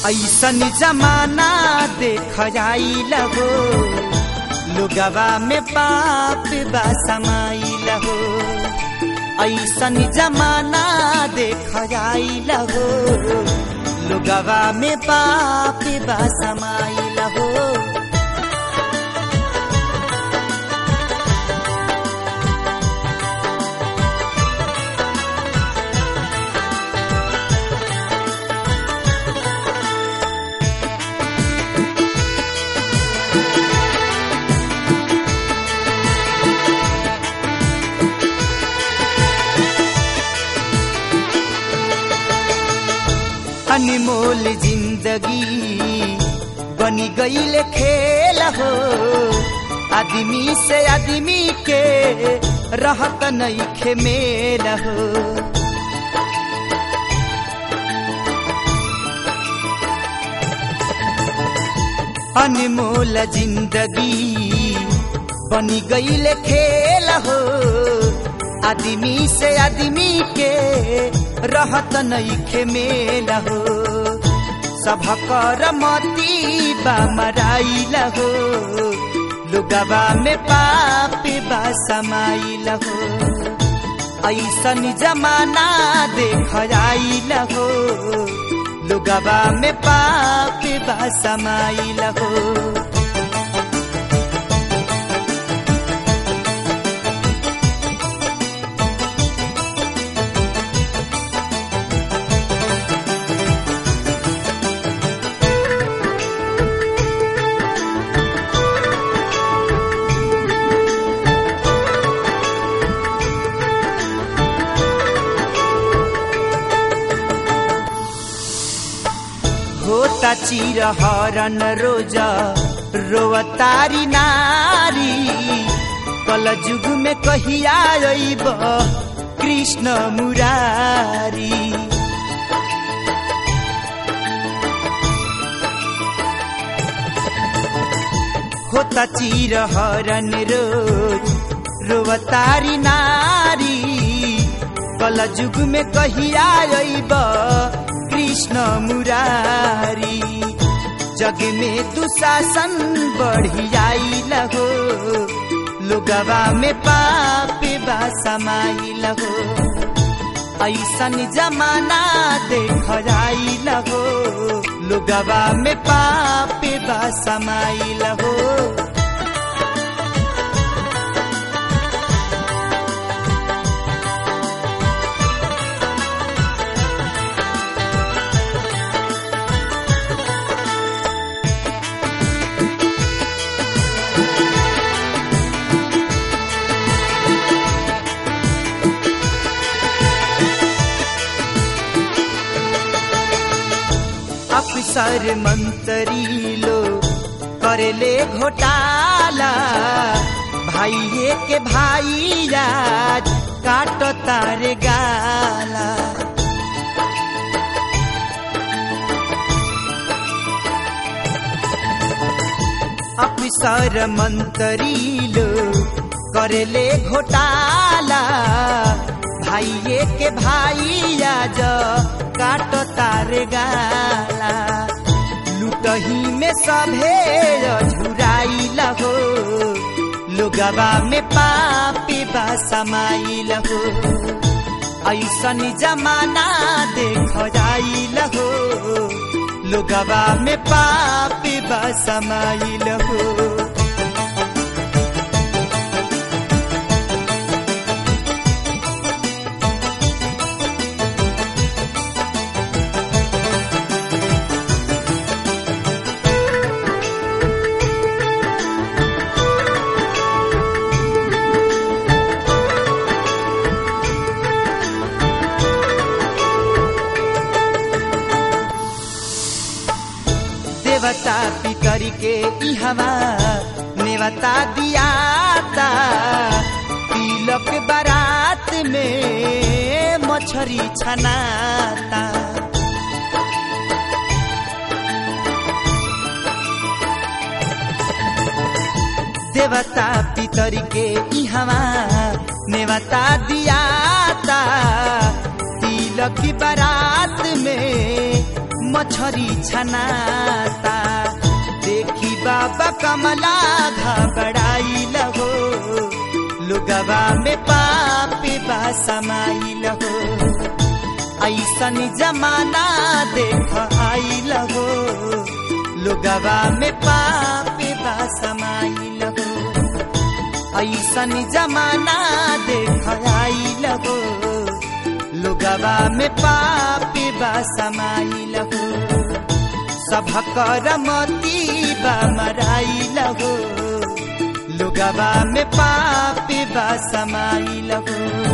ऐसन जमाना देख आइल हो लुगवा में पाप बा समाइल हो ऐसन जमाना देख आइल हो लुगवा में पाप बा समाइल हो अनमोल जिंदगी बनी गईल खेल हो आदमी से आदमी के रहत नहीं मेल हो अनमोल जिंदगी बनी गईल खेल हो आदमी से आदमी के रहत नहीं मेल हो सभकर मती बा मराइल हो लुगवा में पाप बा समाइल हो ऐसन जमाना देख आइल हो लुगवा में पाप बा समाइल हो होता चिर हरन रोज रोवतारी नारी कल जुग में कहिया अइब कृष्ण मुरारी होता चिर हरन रोज रोवतारी नारी कल जुग में कहिया अइब कृष्ण मुरारी जग में दुशासन बढ़ियाइल हो लोगवा में पाप बा समाइल हो ऐसन जमाना देख आइल हो लोगवा में पाप बा समाइल हो अफसर मंत्री लो करेले घोटाला भाइये के भाई आज काट तारे गाला अफसर मंत्री लो करेले घोटाला भाइये के भाई आज काट तारे गाला लुटही में सभे झुराइल हो लोगवा में पापी बा समाइल हो ऐसन जमाना देख जाइल हो लोगवा में पापी बा समाइल हो देवता पितर के इहवा नेवता दियाता तिलक बारात में मछरी छनाता देवता पितर के इहवा नेवता दियाता तिलक बारात में मछ मछरी छनाता देखी बाबा कमला घबराई लगो लुगवा में पापी बा समाई लगो ऐसन जमाना देख आई लगो लुगवा में पापी बा समाई लगो ऐसन जमाना देख आई लगो लुगवा में पापी बा समाई लगो सभकर मती बा मराई लगो लुगवा में पापी बा समाई लगो